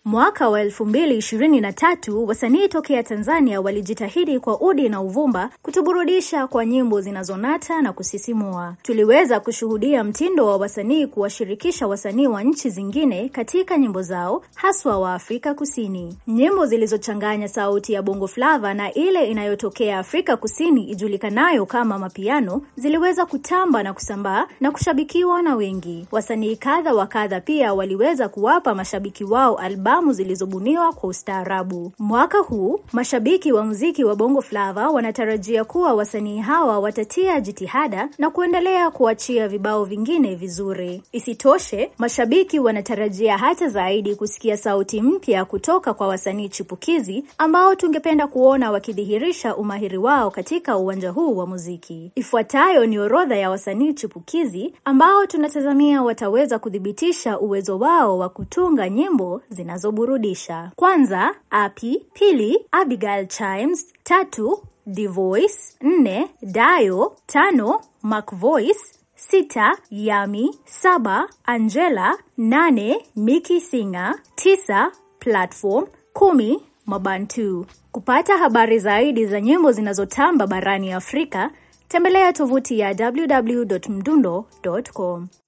Mwaka wa 2023 wasanii tokea Tanzania walijitahidi kwa udi na uvumba kutuburudisha kwa nyimbo zinazonata na kusisimua. Tuliweza kushuhudia mtindo wa wasanii kuwashirikisha wasanii wa nchi zingine katika nyimbo zao, haswa wa Afrika Kusini. Nyimbo zilizochanganya sauti ya Bongo Flava na ile inayotokea Afrika Kusini ijulikanayo kama mapiano ziliweza kutamba na kusambaa na kushabikiwa na wengi. Wasanii kadha wa kadha pia waliweza kuwapa mashabiki wao albamu zilizobuniwa kwa ustaarabu. Mwaka huu mashabiki wa muziki wa Bongo Flava wanatarajia kuwa wasanii hawa watatia jitihada na kuendelea kuachia vibao vingine vizuri. Isitoshe, mashabiki wanatarajia hata zaidi kusikia sauti mpya kutoka kwa wasanii chipukizi ambao tungependa kuona wakidhihirisha umahiri wao katika uwanja huu wa muziki. Ifuatayo ni orodha ya wasanii chipukizi ambao tunatazamia wataweza kuthibitisha uwezo wao wa kutunga nyimbo zinazoburudisha. Kwanza, Api; pili, Abigail Chimes; tatu, Dvoice; nne, Dayo; tano, Mac Voice; sita, Yami; saba, Angela; nane, Miki Singer; tisa, Platform; kumi, Mabantu. Kupata habari zaidi za nyimbo zinazotamba barani Afrika, tembelea tovuti ya www.mdundo.com.